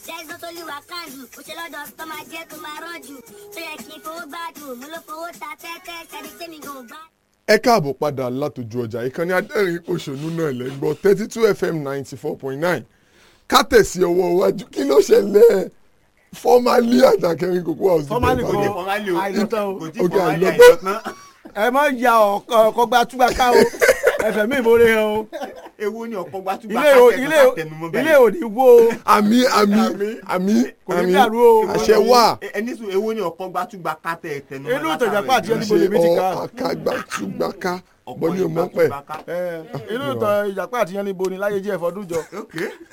there's no olúwa kánjú kò ṣe lọ́dọ̀ tó máa jẹ́ tó máa rọ́jù tó yẹ kí n fowó gbádùn mo ló fowó ta tẹ́tẹ́ sẹ́ni tẹ́mi gan ò bá. ẹ káàbọ̀ padà látòjú ọjà ìkànnì adẹ́rìn òṣèlú náà lẹ́gbọ́ thirty two fm ninety four point nine ká tẹ̀sí ọwọ́ iwájú kí ló ṣẹlẹ̀ fọ́málì àjàkẹ́rin kókó house Fọ́málì dìbò kọ́. ìbàdàn. àìlọ́tàn o. kò tí Ok, fọwọ́ ayé àìlọ́tàn. àìsàn ẹ má ya ọkọ gba túgbà ká o ẹfẹ mi ìmọ̀re hàn o ewu ni ọ̀pọ̀ gbàtúgbà ilé o ilé o ilé ò ní wó o àmì àmì àmì Kò ní àmì dàrú o. àṣẹ wà ẹni sùn ewu ni ọ̀pọ̀ gbàtúgbà kátẹ tẹnu Inú ìtọ̀jà pàtí ẹni- ṣe níbo lèmi ti ọ kà? àkàgbàtúgbàká bọ́ ní òmọ́ pẹ̀. Ẹ, inú ìtàn ìjàpá àti yanni bo ni láyé jẹ́ ẹ̀fọ́ dúnjọ ok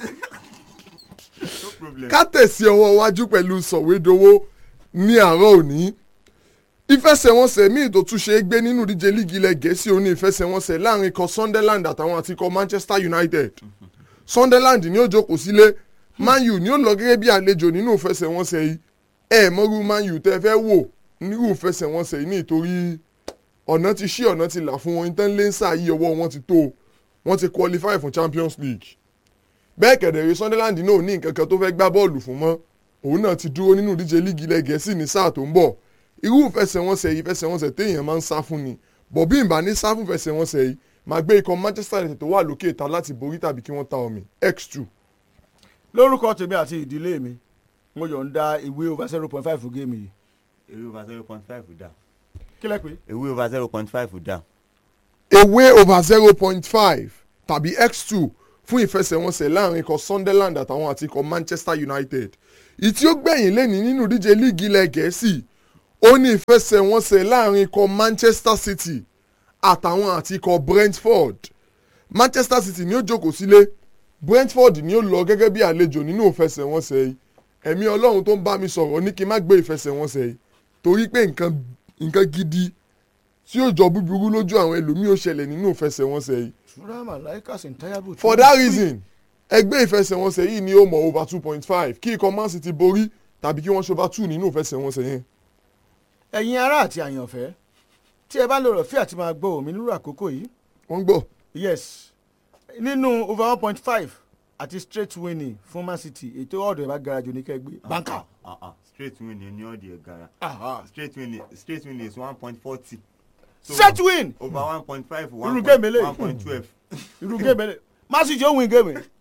no problem ká tẹ̀sí ọwọ́ iwájú pẹ̀lú sọ̀wédowó ní àárọ̀ òní ìfẹsẹ̀wọnsẹ̀ míì tó tún ṣe é gbé nínú ìdíje líìgì ilẹ̀ gẹ̀ẹ́sì òní ìfẹsẹ̀wọnsẹ̀ láàrin ikọ̀ sunderland àtàwọn àti ikọ̀ manchester united sunderland ní ó jókòó sílé man u ní ó lọ gẹ́gẹ́ bí àlejò nínú ìfẹsẹ̀wọnsẹ̀ yìí ẹ mọ́rú man u tẹ́ fẹ́ wò nírú ìfẹsẹ̀wọnsẹ̀ yìí nítorí ọ̀nà ti ṣí ọ̀nà ti là fún wọn ìtàn lẹ́nsà yìí ọwọ́ wọn ti tó wọ́n ti qualify fún champions league bẹ́ẹ̀ kẹ̀dẹ̀rẹ́ sunderland náà ò ní nǹkan kan tó fẹ́ gbá bọ́ọ̀lù fún mọ́ òun náà ti dúró nínú ìdíje líìgì ilẹ̀ gẹ̀ẹ́sì ní sáà tó ń bọ̀ irú ìfẹsẹ̀wọnsẹ̀ yìí ìfẹsẹ̀wọnsẹ̀ téèyàn máa ń sá fún ni bọ̀bí ìbá ní sá fún ìfẹsẹ̀wọnsẹ̀ yìí máa gbé ikọ̀ manchester united tó wà lókè ìta láti borí tàbí kí wọ́n ta omi x2 lórúkọ tèmi àti ìdílé mi mo yọ̀ǹda ìwé over zero point five fún géèmù yìí ewu over zero point five dá kí lẹ pé ewu over zero point five dá away over zero point five tàbí x2 fún ìfẹsẹ̀wọnsẹ̀ láàrin ikọ̀ sunderland àtàwọn àti ikọ̀ manchester united ìtí ó gbẹ̀yìn lẹ́ni nínú ìdíje líìgì ilẹ̀ gẹ̀ẹ́sì ó ní ìfẹsẹ̀wọnsẹ̀ láàrin ikọ̀ manchester city àtàwọn àti ikọ̀ brentford manchester city ni ó jókòó sílé brentford ni ó lọ gẹ́gẹ́ bí àlejò nínú ìfẹsẹ̀wọnsẹ̀ yìí ẹ̀mí ọlọ́run tó ń bá mi sọ̀rọ̀ ní kí n má gbé ìfẹsẹ̀wọnsẹ̀ yìí torí pé nǹkan nǹkan gidi tí yóò jọ búburú lójú àwọn ẹlòmíì ó ṣẹlẹ̀ nínú ìfẹsẹ̀wọnsẹ̀ yìí ṣúra màláìka sì ń táyàbù. for that reason ẹgbẹ́ ìfẹsẹ̀wọnsẹ̀ yìí ni ó mọ̀ over two point five kí ikọ̀ man city borí tàbí kí wọ́n ṣe over two nínú ìfẹsẹ̀wọnsẹ̀ yẹn. ẹ̀yin ará àti àyànfẹ́ tí ẹ bá lò rọ̀ fí àti máa gbọ́ òmí nírú àkókò yìí wọ́n gbọ́ yes nínú over one point five àti straight winning fún man city ètò ọ̀dọ̀ ẹ̀ bá gara jù ní kẹgbẹ́ banka. Ah, ah, straight win ni ní ọ̀dì ẹ̀gara Aha. straight win straight win is one point forty straight win over one point five Irú game eléyìí. one point twelve irú géèmù ẹ̀ man city ó win géèmù ẹ̀.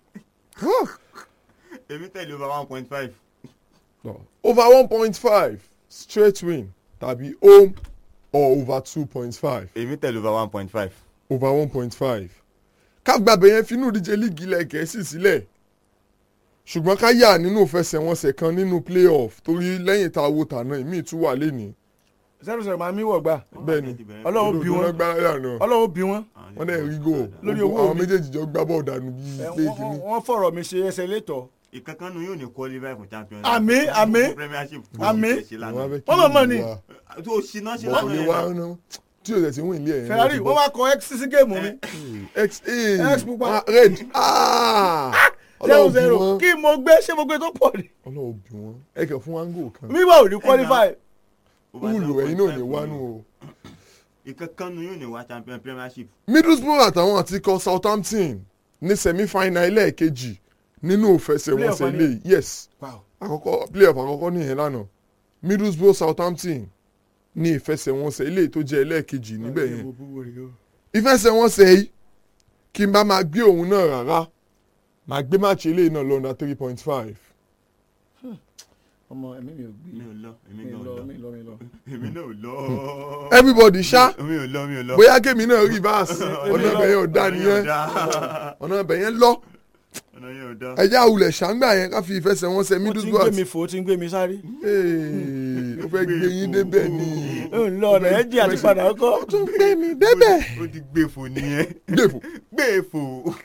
èmi tẹ̀lé over one point five No. over one point five straight win tàbí home or over two point five èmi tẹ̀lé over one point five over one point five kágbàbẹ̀ yẹn finú díje líìgì ilẹ̀ gẹ̀ẹ́sì sílẹ̀ ṣùgbọ́n ká yà nínú ìfẹsẹ̀wọnsẹ̀ kan nínú playoff torí lẹ́yìn tá a wo tàná ìmíì tún wà lẹ́nìí zero zero máa mí wọ̀ gbà bẹ́ẹ̀ ni ọlọ́run bí Òdòdó náà wọn gbá yàrá ọlọ́run bí wọn wọ́n dẹ̀ rí gò Lórí owó àwọn mi. méjèèjì jọ gbá bọ́ọ̀ dànù bíi ẹ, pé wọ́n- kìíní. wọ́n fọ̀rọ̀ mi ṣe ẹsẹ̀ létọ̀ ìkankan nu yóò ní qualify fún champions Àmín, League. àmín, Fún premiership àmín. Wọ́n á fẹ́ kí Wọ́n mọ̀ mọ̀ ni. ìlú wa- tó ṣiná ṣe bọ̀ kò lè wá lọ́nà ná tí o tẹ̀ sí wọ́n ilé ẹ̀ ferrari wọ́n wá kọ x sí géèmù mi x X pupa. ah, red ah zero ọlọ́run bí zero wọ́n kí mo gbé ṣé mo gbé tó pọ̀ ni ọlọ́run bí wọ́n ẹ kàn fún wango kan mi wà ò ní qualify wúlò ẹ̀yin náà ní wánú o. ìkankan nu yóò ní wá champion premiership middlesbrough àtàwọn àti ikọ̀ southampton ní semi-final ẹlẹ́ẹ̀kejì nínú ìfẹsẹ̀wọnsẹ̀ Playoff ilé yìí. yes wow àkọ́kọ́ playoff àkọ́kọ́ nìyẹn lánàá middlesbrough southampton ní ìfẹsẹ̀wọnsẹ̀ ilé tó jẹ́ ẹlẹ́ẹ̀kejì níbẹ̀ yẹn ìfẹsẹ̀wọnsẹ̀ yìí kí n bá máa gbé òun náà rárá máa gbé máàcì eléyìí náà lọ́nà three point five ọmọ ẹ̀mí mi ò gbé mi ò lọ èmi mi náà ò lọ lọ mi lọ mi lọ. èmi náà ò lọ everybody ṣá mi ò lọ mi ò lọ bóyá kémi náà reverse ọ̀nà ibẹ̀ yẹn ò dá Ọ̀nà yẹn ò nìyẹn dá. ọ̀nà ibẹ̀ yẹn lọ ọ̀nà yẹn ò dá. ẹ̀yà àwùlẹ̀ ṣàǹgbà yẹn ká fi ìfẹsẹ̀wọnsẹ̀ ó ti ń middlesbrough gbé àti mi fò ó ti ń gbé mi sáré Ee, ó fẹ́ gbé yín débẹ̀ ni ó ń lọ ọ̀nà ẹ̀jì àti padà ọkọ̀ ó tún gbé mi débẹ̀. ó ti gbèfò nìyẹn gbèfò. gbèfò.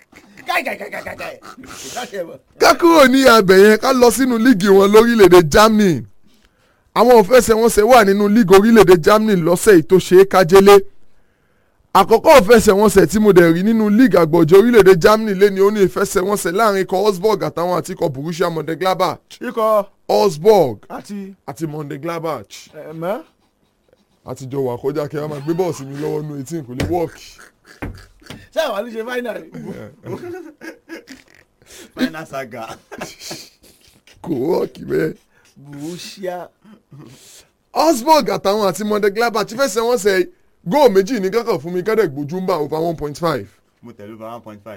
ká kúrò ní abẹ yẹn ká lọ sínú líìgì wọn lórílẹ̀‐èdè Germany àwọn òfẹsẹ̀wọnsẹ̀ wà nínú líìgì orílẹ̀‐èdè Germany lọ́sẹ̀ yìí tó ṣe é kájélé àkọ́kọ́ òfẹsẹ̀wọnsẹ̀ tí mo dẹ̀ rí nínú líìgì àgbọ̀jọ̀ orílẹ̀‐èdè Germany lé ní ó ní ìfẹsẹ̀wọnsẹ̀ láàrin ikọ̀ Augsburg àtàwọn àti ikọ̀ Borussia Mönchengladbach ikọ̀ Augsburg àti àti Mönchengladbach ẹ̀mẹ́ àtijọ́ wà kọjá kí a máa gbé bọ́ọ̀sì mi lọ́wọ́ nù etí kò lè wọ́ọ̀kì. ṣé àwọn àlùjẹ fáínà rẹ̀ final saga. kò wọ́ọ̀kì bẹ́ẹ̀. Borussia Augsburg àtàwọn àti Mönchengladbach ti fẹsẹ̀ wọ́n sẹ́ góò méjì ní kankan fún mi kẹ́dẹ̀ gbójú ń bá over one point five. mo tẹ̀lé over one point five.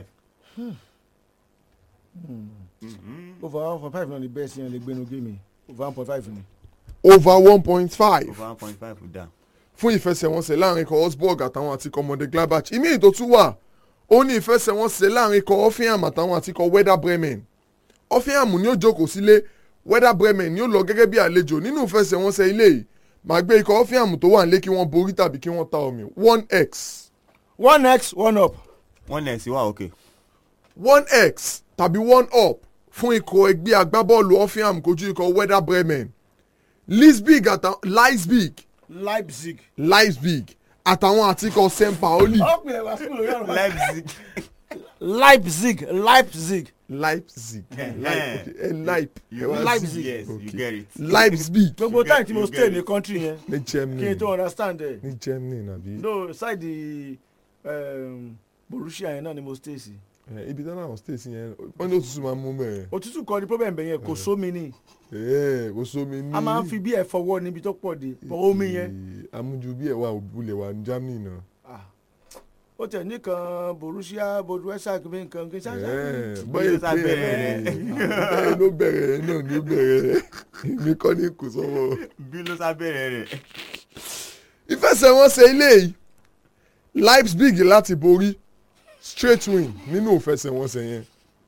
over one point five náà ni bẹ́ẹ̀ sí yẹn lè gbénu géèmì over one point five ni. over one point five over one point five dá. fún ìfẹsẹ̀wọnsẹ̀ láàrin ikọ̀ Augsburg àtàwọn àti ikọ̀ Mönchengladbach ìmí ètò tún wà ó ní ìfẹsẹ̀wọnsẹ̀ láàrin ikọ̀ Hoffenheim àtàwọn àti ikọ̀ Werder Bremen Hoffenheim ni ó jókòó sílé Werder Bremen ni ó lọ gẹ́gẹ́ bí àlejò nínú ìfẹsẹ̀wọnsẹ̀ ilé yìí màá gbé ikọ̀ Hoffenheim tó wà nílé kí wọ́n borí tàbí kí wọ́n ta omi one x one x one up. wọ́n nẹ̀ sí wa òkè. one x tàbí one up fún ikọ̀ ẹgbẹ́ agbábọ́ọ̀lù Hoffenheim kojú ikọ̀ Werder Bremen Leipzig àtàwọn Leipzig Leipzig. Leipzig àtàwọn àti ikọ̀ St. Pauli ọ̀pìnlẹ̀ wá sí lórí ọ̀rọ̀ Leipzig. Leipzig Leipzig Leipzig Eh, Leip- okay, eh, Leip You- Leipzig. yes you Okay. get it. Leipzig gbogbo get- time tí mo you stay get ní it. country yẹn ní kí Germany n tó understand ẹ̀ ní Germany nàbí no side um, Borussia yẹn náà ni mo stay sí. Eh, ibi tí wọn stay sí yẹn wọn ní òtútù máa ń mú bẹ́ẹ̀ òtútù kọ́ ni problem bẹ̀ yẹn kò sómi ni ẹ̀ kò sómi ní a máa ń fi bí ẹ̀ fọwọ́ níbi tó pọ̀ dé bọ́ omi yẹn Eh, amújú bí ẹ̀ wà òbúlẹ̀ wà ní Germany náà ah, ó tẹ̀ nìkan Borussia Budweiser kí nǹkan kí sáà Eh, Bí bọ́yẹ̀ ló sá pé bẹ̀rẹ̀ ẹ̀ rẹ̀. bẹ́ẹ̀ ló bẹ̀rẹ̀ ẹ̀ náà ní bẹ̀rẹ̀ rẹ̀ èmi kọ́ ní kò sọ́wọ́. bí ló sá bẹ̀rẹ̀ rẹ̀. ìfẹsẹ̀wọnsẹ̀ ilé yìí Leipzig láti borí straight win nínú ìfẹsẹ̀wọnsẹ̀ yẹn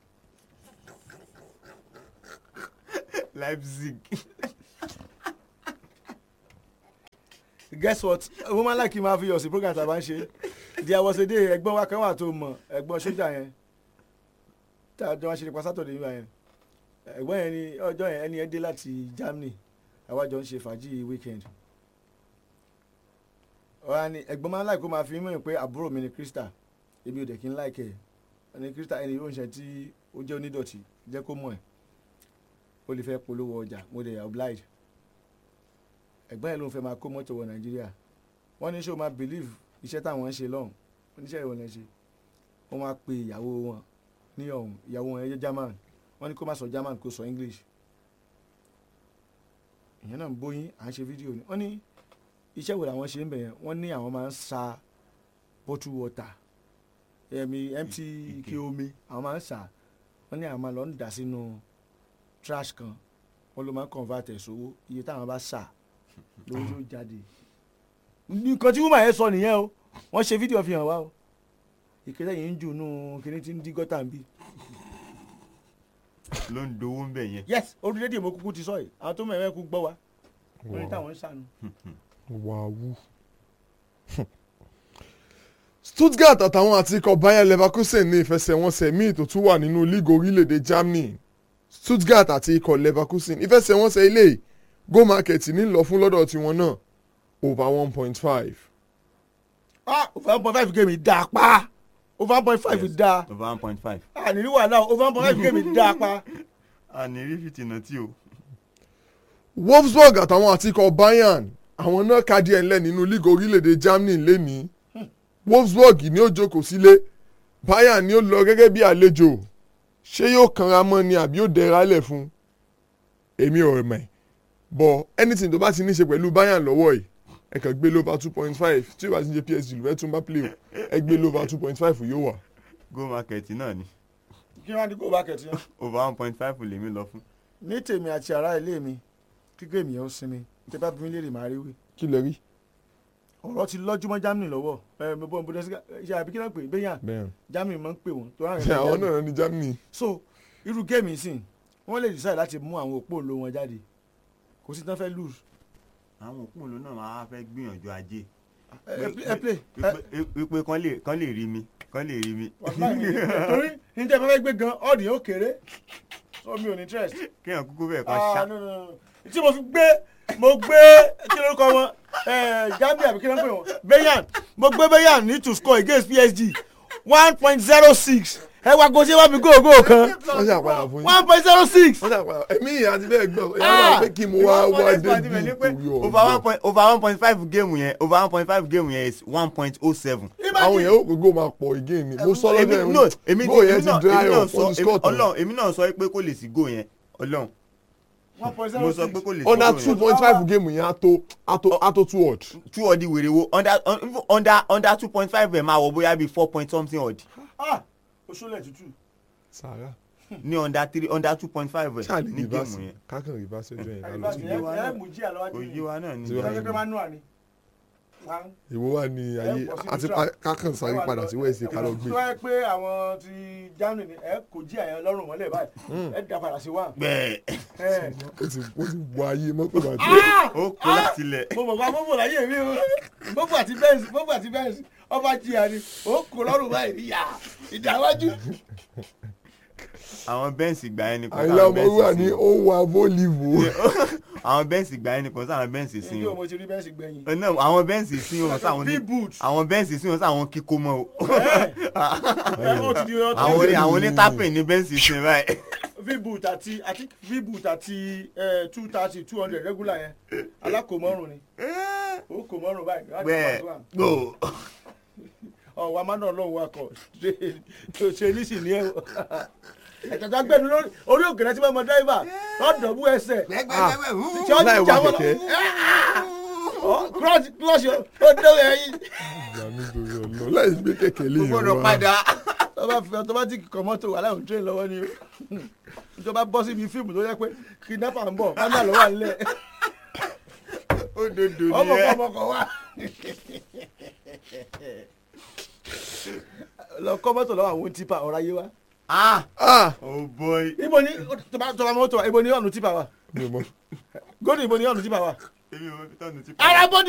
Leipzig. guess what wọ́n máa láì kí n máa fi yọ̀ sí program tá a bá ń ṣe there was a day ẹ̀gbọ́n wa kan wà tó mọ̀ ẹ̀gbọ́n sójà yẹn tá a jọ wá ṣe nípa Saturday nígbà yẹn ẹ̀gbọ́n yẹn ni ọjọ́ yẹn ẹni yẹn dé láti Germany àwa jọ ń ṣe fàájì weekend ọ̀rá ni ẹ̀gbọ́n máa ń láì kó máa fi mọ̀ pé àbúrò mi ni Krista ebi ò dẹ̀ kí n láìkẹ́ ẹ̀ ni Krista ẹni yóò ń ṣe tí ó jẹ́ onídọ̀tí jẹ́ kó mọ̀ ẹ̀ ó lè fẹ́ polówó ọjà mo dẹ̀ oblige ẹ̀gbọ́n yẹn ló ń fẹ́ máa kó mọ́tò wọ nàìjíríà wọ́n ní ṣé o máa believe iṣẹ́ táwọn ń ṣe lọ́hùn oníṣẹ́ ìwọ̀n lẹ́ ṣe wọ́n máa pe ìyàwó wọn ní ọ̀hún ìyàwó wọn ẹ̀yẹ german wọ́n ní kó má sọ german kó sọ english ìyẹn náà ń bóyin à ń ṣe fídíò ni wọ́n ní iṣẹ́ wo làwọn ṣe ń bẹ̀ yẹn wọ́n ní àwọn máa ń sa bottle water ẹ̀mí empty ike omi àwọn máa ń sà wọ́n ní àwọn máa lọ ń dà sínú trash kan wọ́n ló máa ń convert ẹ̀ sówó iye táwọn bá sà lówó yóò jáde nǹkan tí woman yẹn sọ nìyẹn o wọ́n ṣe fídíò fi hàn wá o ìkéde yìí ń jù nù kíní tí ń dí gọ́tà ń bì ló ń dowó ń bẹ̀ yẹn. yes orílẹ̀-èdè mo kúkú ti sọ yìí àwọn tó mẹ́rin kú gbọ́ wa lórí Wow. táwọn ń sànù. wàhù. Stuttgart àtàwọn àti ikọ̀ Bayer Leverkusen ní ìfẹsẹ̀wọnsẹ̀ míì tó tún wà nínú líìgì orílẹ̀-èdè Germany Stuttgart àti ikọ̀ Leverkusen ìfẹsẹ̀wọnsẹ̀ ilé yìí go market ní lọ fún lọ́dọ̀ tiwọn náà over one point five. ah over one point five game dáa pa over one point five Yes. dáa over one point five. ah nírí wàhálà o, over one point five game dáa pa. a ní rí fìtìnà tí o. Wolfsburg àtàwọn àti ikọ̀ Bayern àwọn náà ka díẹ̀ ńlẹ̀ nínú líìgì orílẹ̀-èdè Germany lẹ́nìí Wolfsburg ní ó jókòó sílé Bayern ni ó lọ gẹ́gẹ́ bí àlejò ṣé yóò kanra mọ́ ni àbí yóò dẹra lẹ̀ fún èmi ò mọ̀ bọ̀ anything tó bá ti ní ṣe pẹ̀lú Bayern lọ́wọ́ yìí ẹ kàn gbé lóba two point five tí ó bá ti ń ṣe PSG ló fẹ́ tún bá play o ẹ gbé lóba two point five yóò wà. go market náà ni kí wọ́n á di go market yẹn. over one point five lèmi lọ fún. ní tèmi àti ará ilé mi kí géèmì yẹn ó sinmi tẹ bá bí mi léèrè máa rí wí. kí lè rí ọ̀rọ̀ ti lọ́júmọ́ Germany lọ́wọ́ ẹ mo bọ́ Bundesliga ṣe àbí kí náà pè é bẹ́yàn bẹ́ẹ̀ Germany máa ń pè wọ́n tó rà ṣe àwọn náà ní Germany so irú géèmì sìn wọ́n lè decide láti mú àwọn òpó òǹlò wọn jáde kò sí tán fẹ́ lose àwọn òkú òun náà máa fẹ́ gbìyànjú ajé. ẹ ẹ play ẹ wípé wípé kán lè kán lè rí mi kán lè rí mi. torí ní tẹ́ fẹ́ gbé gan ọ́ọ̀dì yóò kéré so mi ò ní interest. kéèyàn kúkú bẹ́ẹ̀ kan Ah, ṣá. no, no, no. tí mo fi gbé mo gbé kí lórúkọ wọn Gambia àbí kí ló ń pè wọn Bayern mo gbé Bayern ní to score against PSG one point zero six ẹ wá gòsè wá mi góògó kan wọ́n ṣe àpàdà fún yín one point zero six. wọ́n ṣe àpàdà ẹ̀mí ìyá àti bẹ́ẹ̀ gbọ́ ẹ̀ Ah! wá pé kí mo wá wá débi ìkórè over one ọ̀gbọ́n. point over one point five game yẹn over one point five game yẹn is one point oh seven. àwọn èèyàn ó gbogbo máa pọ̀ again ni mo sọ lọ́jọ́ èmi no ẹ̀rù èmi góò ti yẹn èmi ti náà dry èmi náà up sọ on the èmi- score tán ọlọ́run èmi náà sọ pé kó lè sí go yẹn ọlọ́run one point mo zero sọ six pé kò lè under tó two yẹn. point five game yẹn á tó á tó á tó two odd. two ọdí wèrè wo under un- under under two point five ẹ̀ máa wọ bóyá bíi four point something odd ah oṣoolẹ̀ tútù sàrà ní under three under two point five ẹ̀ ṣáà lè ní géèmù rìbáàsì yẹn. kákan rìbáàsì ojú ẹ̀yìn àyíká lálọ́ ti sí. yé wa ẹ náà. mú jí àlọ́ wájú kò yé wa náà ni. Tí wa- ìjọba pé manual ni One. ìwọ wà ní ayé bọ̀ sí àti neutral. kákan sáré padà sí wẹ́ẹ̀sì ká lọ gbé. tó yẹ pé àwọn ti germany ni ẹ kò jí àyàn lọ́rùn mọ́lẹ̀ báyìí ẹ dá padà sí one. bẹ́ẹ̀ ẹ ó ti ó ti wọ ayé mọ́tò bàjẹ́. ó kó láti lẹ̀. mo mọ̀ pa mọ́bù láyé mi o mọ́bù àti bẹ́ẹ̀sì mọ́bù àti bẹ́ẹ̀sì ọba jìyà ni ó kò lọ́rùn báyìí níyà ìdáwájú. àwọn bẹ́ǹsì gbà yẹn nìkan àyìnlá ọmọ wà ní ó wà vólìvò. àwọn bẹ́ǹsì gbà yẹn nìkan sáwọn bẹ́ǹsì sí ìjọ o mo ti rí bẹ́ẹ̀sì gbẹ̀yìn. Ẹ náà àwọn bẹ́ǹsì sí o sáwọn ní V-boot. àwọn bẹ́ǹsì sí o sáwọn kíkó mọ́ o ẹ ó ti di ọtí. àwọn ní àwọn ní tápìn ní bẹ́ǹsì sí báyìí. v-boot àti àti v-boot àti two thirty two hundred regular yẹn alákòmọ́rùn ni ó kò mọ́rùn báyìí. láti bẹ́ẹ̀ pàṣẹ wà. gbò ọ̀wọ́ amánà ọlọ́run wa kọ̀ ṣe ṣe níṣì ní ẹ̀ ẹ̀tọ́jà gbẹ́nu lórí orí òkèrè tí wọ́n mọ dẹ́rẹ́bà lọ́dọ̀ bú ẹsẹ̀ tí ó láì wá jà wọ́n lọ kẹ̀kẹ́. clutch ó dé ẹyin ìgbà mi torí ọ̀nà láì gbé kẹ̀kẹ́ lé yẹn gbọ́dọ̀ wá. padà. tó bá fi automatic kọ mọ́tò wà láwọn train lọ́wọ́ ni o tó bá bọ́ síbi fíìmù tó yẹ pé kidnapper ń bọ̀ pátá lọ́wọ́ nílẹ̀ ó dodo ọmọ ni kọ ẹ. ọmọ kọ wá lọ kọ́ mọ́tò lọ́wọ́ àwọn tipa ọ̀rọ̀ ayé wa ah ah oh boy. ibo ni tó bá tó bá mọ́tò wa ibo ni ọ̀nù tipa wa mi ò mọ. gómìnà ibo ni ọ̀nù tipa wa èmi ò fi tọ́nu tí. ara bọ́dì